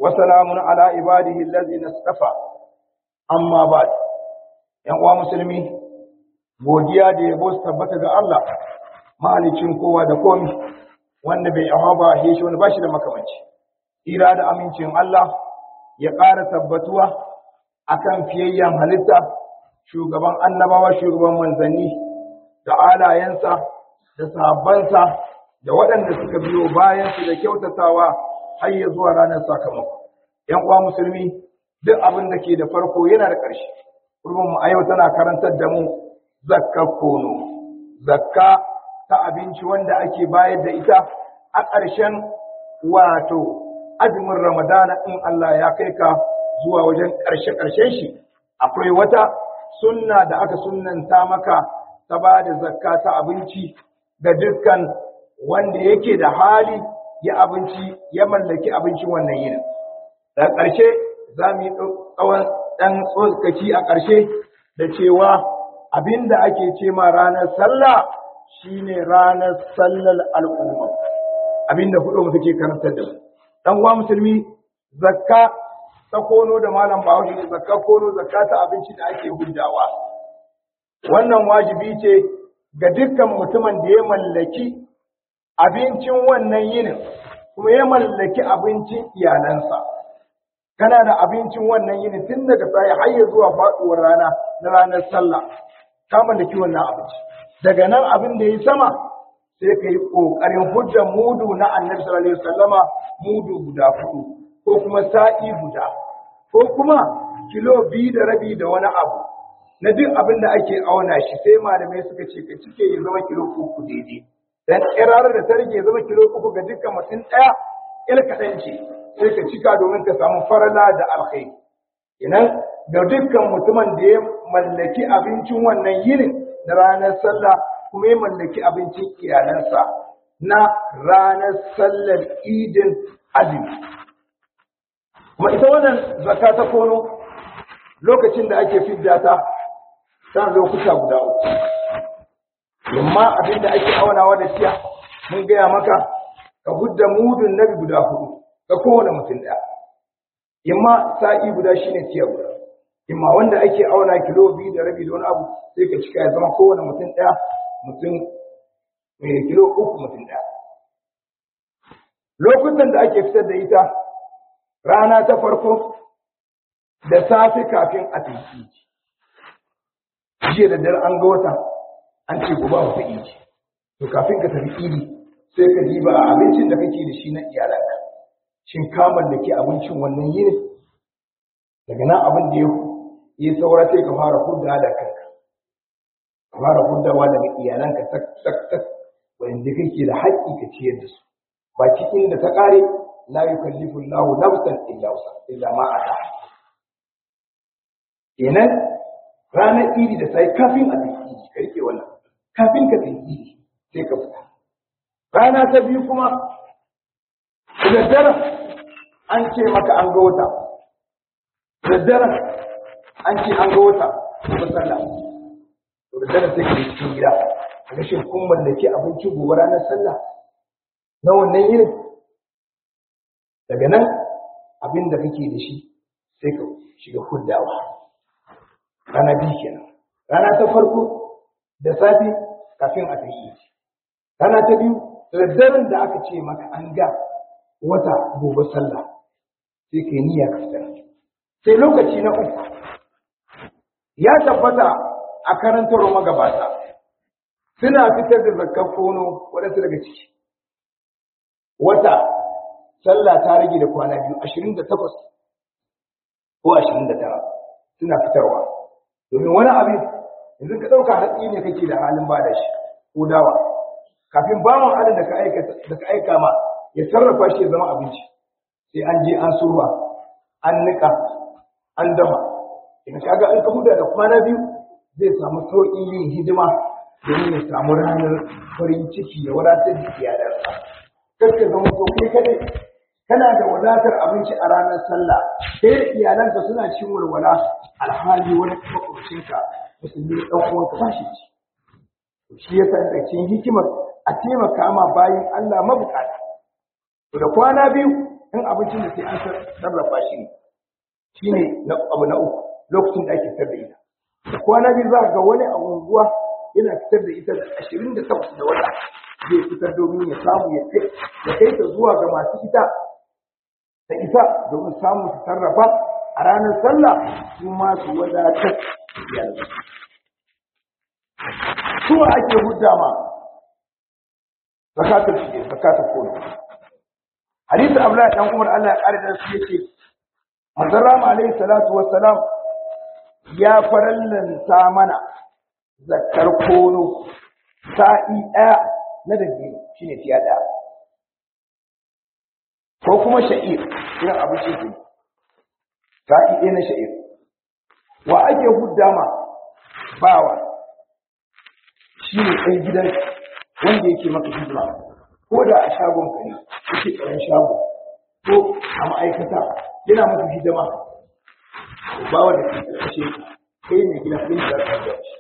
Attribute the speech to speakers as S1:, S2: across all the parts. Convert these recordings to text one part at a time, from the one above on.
S1: وسلام على عباده الذين اصطفى أما بعد ‘yan uwa musulmi godiya da yabo su tabbata ga Allah mahalicin kowa da komi wanda bai yawa ba ya shi wani bashi da makamanci ira da amincin Allah ya ƙara tabbatuwa akan fiyayyen halitta shugaban annabawa shugaban manzanni da alayensa da sahabbansa da waɗanda suka biyo bayan su da kyautatawa har ya zuwa ranar sakamako ‘yan uwa musulmi duk abin da ke da farko yana da ƙarshe mu a yau tana karantar da mu zakka kono zakka ta abinci wanda ake bayar da ita a ƙarshen wato azumin ramadana in Allah ya kai ka zuwa wajen ƙarshe-ƙarshen shi akwai wata sunna da aka sunnanta maka ta ba da zakka ta abinci ga dukkan wanda yake da hali ya abinci ya mallaki abincin wannan yinin daga ƙarshe za mu yi tsawon ɗan tsokaki a ƙarshe da cewa abin da ake ce ma ranar sallah shine ranar sallar al'umma abin da hudu suke karantar da mu dan uwa musulmi zakka ta kono da malam bahaushe ne zakka kono zakka ta abinci da ake huddawa wannan wajibi ce ga dukkan mutumin da ya mallaki abincin wannan yinin kuma ya mallaki abincin iyalansa kana da abincin wannan yini tun daga sai har ya zuwa faduwar rana na ranar sallah ka mallaki wannan abinci daga nan abin da yi sama sai ka yi kokarin hujjar mudu na annabi sallallahu alaihi wasallama mudu guda hudu ko kuma sa'i guda ko kuma kilo biyu da rabi da wani abu na duk abin da ake auna shi sai malamai suka ce ka cike ya zama kilo uku daidai dan kirarar da ta rage zama kilo uku ga dukkan mutum ɗaya il kaɗan ce sai ka cika domin ka samu farala da alkhairi idan ga dukkan mutumin da ya mallaki abincin wannan yinin na ranar sallah kuma ya mallaki abincin iyalansa na ranar sallar idin azumi kuma ita wannan zakka ta kono lokacin da ake fidda ta ta lokuta guda uku amma abin da ake aunawa da siya mun gaya maka ka hudda mudun nabi guda hudu ga kowane mutum ɗaya imma sa'i guda shine tiya guda imma wanda ake auna kilo biyu da rabi da wani abu sai ka cika ya zama kowane mutum ɗaya mutum mai kilo uku mutum ɗaya lokutan da ake fitar da ita rana ta farko da safe kafin a tafi jiya da dare an ga wata an ce gobe wata idi to kafin ka tafi idi sai ka diba abincin da kake da shi na iyalanka shin ka mallaki abincin wannan yini daga nan abin da ya yi saura sai ka fara hudda da kanka ka fara huddawa daga iyalanka tak tak tak wanda kake da haƙƙi ka ciyar da su ba cikin da ta ƙare la yukallifu Allahu nafsan illa wusa illa ma ata kenan ranar idi da sai kafin a tafi idi ka rike wannan kafin ka tafi idi sai ka fita rana ta biyu kuma daddare an ce maka an ga wata daddare an ce an ga wata ba sallah to daddare sai ka yi cikin gida kaga shin kun mallaki abinci gobe ranar sallah na wannan yinin daga nan abin da kake da shi sai ka shiga huddawa rana biyu kenan rana ta farko da safe kafin a tafi rana ta biyu daddaren da aka ce maka an ga wata gobe sallah sai kai niyya ka fitar sai lokaci na uku ya tabbata a karantar magabata suna fitar da zakkar kono waɗansu daga ciki wata sallah ta rage da kwana biyu ashirin da takwas ko ashirin da tara suna fitarwa domin wani abin yanzu ka ɗauka hatsi ne kake da halin ba da shi ko dawa kafin bawan adin da ka aika ma ya sarrafa shi ya zama abinci sai an je an surwa an nika an dama idan kaga in ka huda da kwana biyu zai samu sauƙin yin hidima domin ya samu ranar farin ciki ya wadatar da iyalansa kar ka zama to kai kadai kana da wadatar abinci a ranar sallah sai iyalanka suna cin walwala alhali wani makwabcinka musulmi ɗan uwanka ba shi ci shi yasa da cikin hikimar a taimaka ma bayan Allah mabukata to da kwana biyu in abincin da sai an sarrafa shi ne shine na abu na uku lokacin da ake fitar da ita da kwana biyu za ga wani a unguwa yana fitar da ita da ashirin da takwas da wata zai fitar domin ya samu ya kai ya kai ta zuwa ga masu ita da isa domin samu su sarrafa a ranar sallah su ma su wadatar yanzu suwa ake hudda ma zakatul fitr zakatul kono hadisi abdullahi dan umar Allah ya kare da su yace manzon rama alaihi salatu wassalam ya farallanta mana zakar kono sa'i ɗaya na dabino shine tiya ɗaya ko kuma sha'ir irin abinci ne sa'i ɗaya na sha'ir wa ake hudda ma bawa shi ne ɗan gidan wanda yake maka hidima ko da a shagon ka ne yake tsaron shago ko a ma'aikata yana maka hidima ba wanda ke ƙarshe kai ne gina ɗin da za ka shi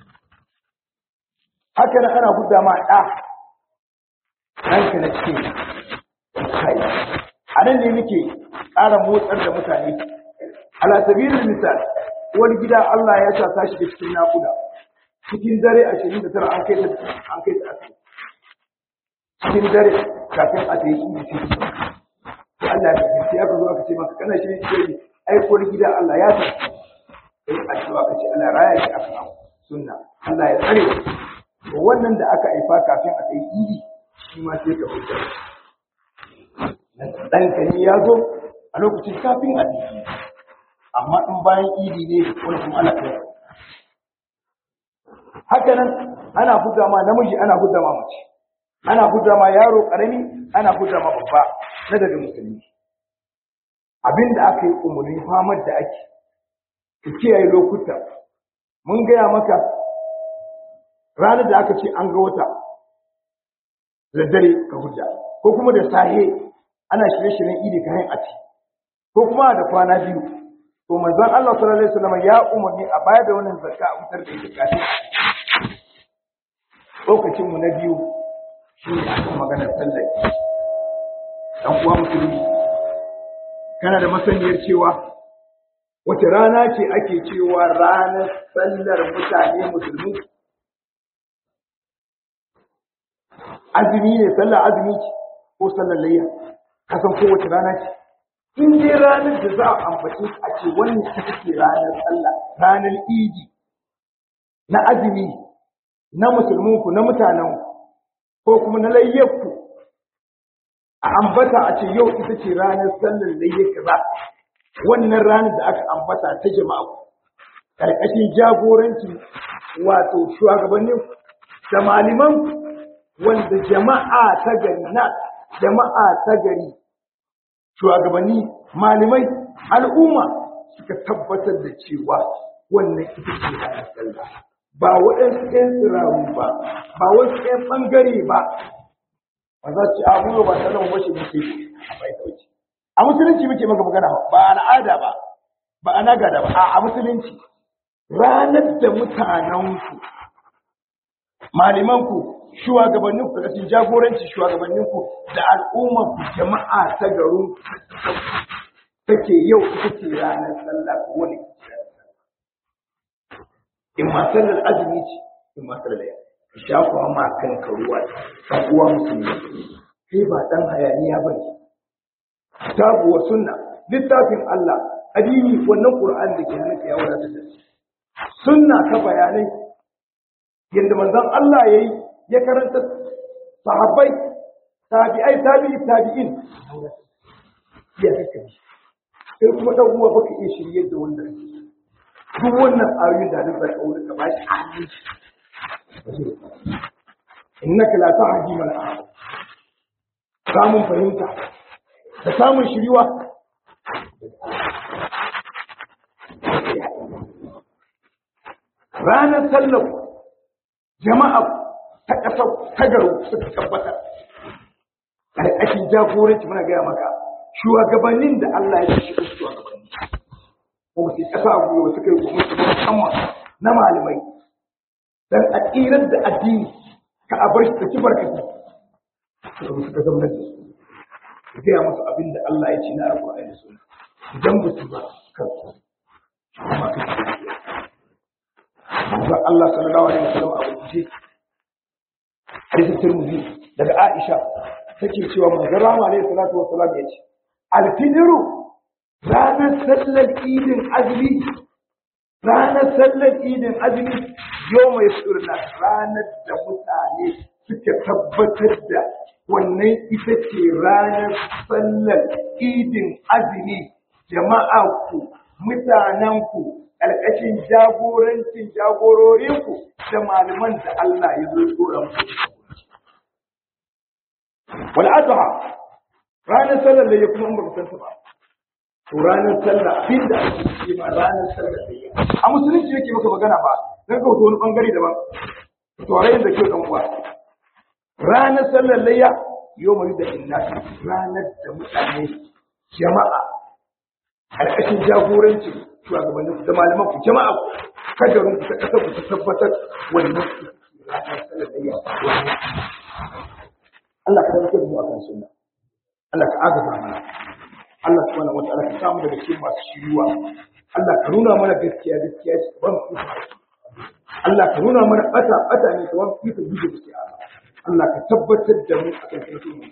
S1: haka nan ana hudda ma ɗa ɗanka na cikin kai a nan ne muke ƙara motsar da mutane ala sabilin misal wani gida Allah ya sa tashi da cikin naƙuda cikin dare ashirin da tara an kai ta an kai ta asibiti cikin dare kafin a ta yi idi sai sai Allah ya kace sai aka zo aka ce maka kana shirin shi ai ko gida Allah ya sa sai a ce aka ce Allah raya shi aka sunna Allah ya tsare to wannan da aka aifa kafin a ta yi idi shi ma sai ka huta dan ka ne ya zo a lokacin kafin a ta yi amma in bayan idi ne wani kuma Allah ya haka nan ana hudda ma namiji ana hudda ma mace ana hudda ma yaro karami ana hudda ma babba na daga musulmi abinda aka yi umarni famar da ake ka kiyaye lokuta mun gaya maka ranar da aka ce an ga wata da dare ka hujja ko kuma da sahe ana shirye-shiryen idi ka hain ati ko kuma da kwana biyu to manzon Allah sallallahu alaihi wasallam ya umarni a bayar da wannan zakka a fitar da ita kafin lokacin mu na biyu shine akan maganar sallah dan uwa musulmi kana da masaniyar cewa wace rana ce ake cewa ranar sallar mutane musulmi azumi ne sallar azumi ce ko sallar layya kasan kowace rana ce in dai ranar da za a ambace a ce wannan ita ce ranar sallah ranar idi na azumi na musulminku na mutanenku ko kuma na layyarku a ambata a ce yau ita ce ranar sallar layyar kaza wannan ranar da aka ambata ta jama'a karkashin jagoranci wato shugabannin da maliman wanda jama'a ta gari na jama'a ta gari shugabanni malamai al'umma suka tabbatar da cewa wannan ita ce ranar sallah ba waɗansu ɗan tsiraru ba ba wasu ɗan ɓangare ba ba za su ci abubuwa ba sallah ba shi muke a bai kauce a musulunci muke maka magana ba al'ada ba ba a nagada ba a musulunci ranar da mutanenku malamanku shugabanninku daga cikin jagoranci shugabanninku da al'ummarku jama'a ta garin take yau ita ce ranar sallah ko wani in ma sallar azumi ce in ma sallar ya shafa ma kanka ruwa kan uwa musulmi kai ba dan hayaniya bane kitabu wa sunna littafin Allah addini wannan Qur'an da ke hannunka ya wadatar da shi sunna ka bayanai yadda manzon Allah yayi ya karanta sahabbai tabi'ai tabi'i tabi'in ya kake sai kuma dan uwa baka iya shirye da wannan duk wannan ayoyin da Allah ya kawo ka bashi aminci innaka la tahdi man ahbabta samun fahimta da samun shiriwa ranar sallar jama'a ta ƙasar tagaru suka tabbata ƙarƙashin jagoranci muna gaya maka shugabannin da Allah ya shi su shugabanni ko su ƙasa a gwiwa suka yi gwamnati musamman na malamai dan a tsirar da addini ka a bar shi ta ci barkati suka suka zama da su ka gaya musu abin da Allah ya ce na alƙur'ani da sunna idan ba su ba kan amma kai manzon Allah sallallahu alaihi wasallam a rubuce hadisin Tirmidhi daga Aisha take cewa manzon Rama alaihi salatu wasallam ya ce alfidiru ranar sallar idin azumi ranar sallar idin azumi yau mai surna ranar da mutane suka tabbatar da wannan ita ce ranar sallar idin azumi jama'a ku mutanen ku ƙarƙashin jagorancin jagororinku da malaman da Allah ya zo tura muku wal adha ranar sallar da ya kuma in ba ku san ta ba to ranar sallah abin da ake ce ma ranar sallar da ya a musulunci yake maka magana ba dan ka wani bangare daban to rayin da ke dan uwa ranar sallar layya yau mai da inna ranar da mutane jama'a alƙashin jagoranci shugabannin da malaman ku jama'a ku kadarin ku ta ƙasar ku ta tabbatar wannan ranar sallar layya Allah ka rike da mu akan sunna Allah ka agaza mana Allah subhanahu wataala ka samu daga cikin masu shiruwa Allah ka nuna mana gaskiya gaskiya ce ban ku Allah ka nuna mana bata bata ne ka wani ku guje gaskiya Allah ka tabbatar da mu akan sunnah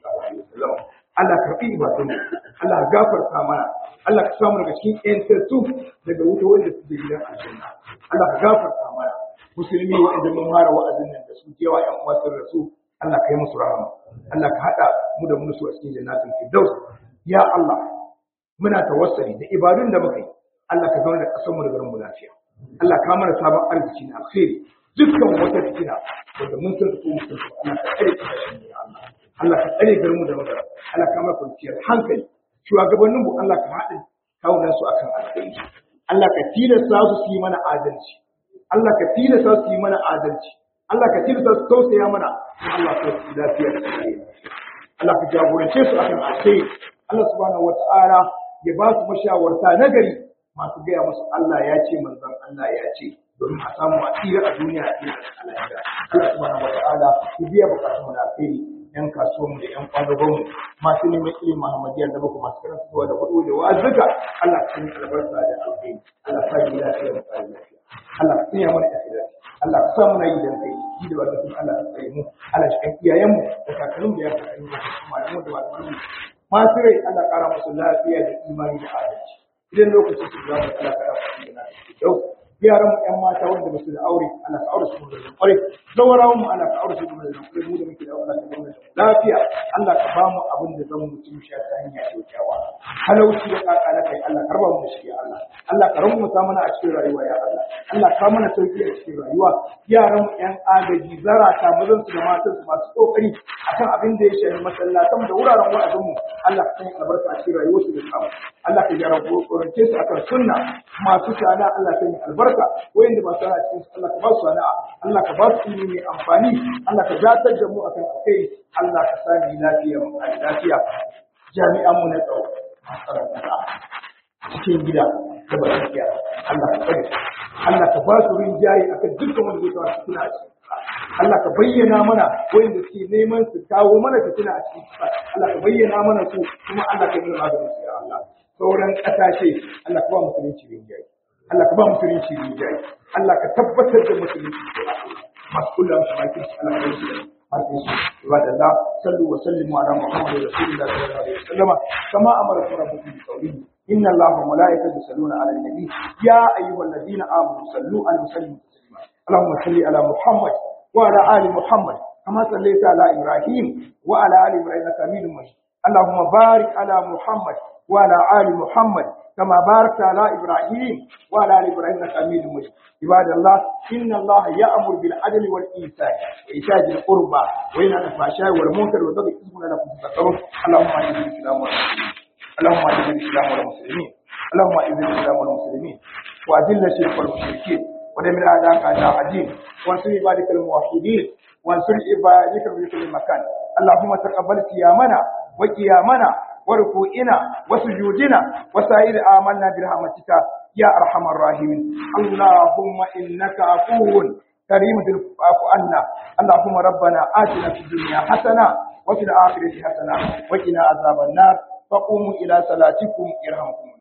S1: Allah ka fi ibadun Allah ka gafarta mana Allah ka samu daga cikin ƴantattu daga wuta wanda su je gidan aljanna Allah ka gafarta mana musulmi wa'anda mun fara wa'azin nan da su kewa ƴan uwa sun rasu Allah ka yi musu rahama Allah ka haɗa mu da musu a cikin jannatin firdaus ya Allah muna tawassali da ibadun da muka yi Allah ka zauna da ƙasar mu da garin mu lafiya Allah ka mana sabon arziki na alkhairi dukkan wata fitina wanda mun san ko mun san Allah ka tsare kasashen mu ya Allah Allah ka tsare garin mu da magana Allah ka mana kwanciyar hankali shugabannin mu Allah ka haɗa kawunan su akan alkhairi Allah ka tilasta su su yi mana adalci Allah ka tilasta su yi mana adalci Allah ka tilasta su tausaya mana Allah ka yi lafiya da tsare Allah ka jagorance su akan alkhairi Allah subhanahu wata'ala ya ba su mashawarta na gari masu gaya musu Allah ya ce manzon Allah ya ce domin a samu a tsira a duniya a tsira a lahira Allah subhanahu wata'ala ya biya bukatun na alkhairi yan kasuwanmu da yan kwadagonmu masu neman ilimin Muhammadiyar da baku masu karantarwa da hudu da wazuka Allah ka yi albarka da alkhairi Allah ka yi lafiya da tsari lafiya Allah ka tsaya mana da Allah ka sa muna yi dan kai shi da wannan Allah ka tsare mu Allah shi kan iyayenmu da kakanninmu da ya kakanni da kuma malamu da malamu masu rai Allah ƙara musu lafiya da imani da adalci idan lokacin su za mu Allah ƙara musu da yau yaran mu ƴan mata wanda ba su da aure Allah ka aure su da ƙwarai zawarawan mu Allah ka aure su da ƙwarai mu da muke da Allah ka ba mu lafiya Allah ka ba mu abin da zan mu ci sha ta hanya kyakkyawa halauci da kaka na kai Allah karba mu da shi ya Allah Allah ka ramu ta mana a cikin rayuwa ya Allah Allah ka mana sauki a cikin rayuwa yaran mu ƴan agaji zarata mazan su da matan su masu kokari akan abin da ya shafi masallatan da wuraren wa'azin mu Allah ka sanya albarka a cikin rayuwarsu da samu Allah ka gyara gorance su akan sunna masu sana Allah ka yi albarka wayanda ba sana cikin Allah ka ba su sana'a Allah ka ba su ilimi mai amfani Allah ka datar da mu akan alkhairi Allah ka sani lafiya mu a lafiya jami'an mu na tsaro masu cikin gida da ba lafiya Allah ka tsare Allah ka ba su rinjaye akan dukkan wanda zai kawo suna ci Allah ka bayyana mana wanda suke neman su kawo mana fitina a cikin Allah ka bayyana mana su kuma Allah ka yi maganin su ya Allah sauran ƙasashe Allah ka ba musulunci rinjaye Allah ka ba musulunci rinjaye Allah ka tabbatar da musulunci masu kula musu bakin su Allah ka yi su bakin su ibada Allah sallu wa sallimu ala Muhammad rasulillah sallallahu alaihi wasallam kama amara rabbukum bi qawlihi inna Allaha wa malaikatahu yusalluna ala an-nabi ya ayyuhalladhina amanu sallu alaihi wa sallimu taslima اللهم صل على محمد وعلى آل محمد كما صليت على إبراهيم وعلى آل إبراهيم إنك حميد مجيد اللهم بارك على محمد وعلى آل محمد كما باركت على إبراهيم وعلى آل إبراهيم إنك حميد مجيد عباد الله إن الله يأمر بالعدل والإحسان وإيتاء ذي القربى وينهى عن الفحشاء والمنكر والبغي اسمنا لكم تذكرون اللهم أعز الإسلام والمسلمين اللهم أعز الإسلام والمسلمين اللهم أعز الإسلام والمسلمين وأذل الشرك والمشركين ودمر أعداءك أعداء الدين وانصر عبادك الموحدين وانصر عبادك في كل مكان اللهم تقبل صيامنا وقيامنا وركوعنا وسجودنا وسائر آمنا برحمتك يا أرحم الراحمين اللهم إنك عفو كريم العفو عنا اللهم ربنا آتنا في الدنيا حسنة وفي الآخرة حسنة وقنا عذاب النار فقوموا إلى صلاتكم يرحمكم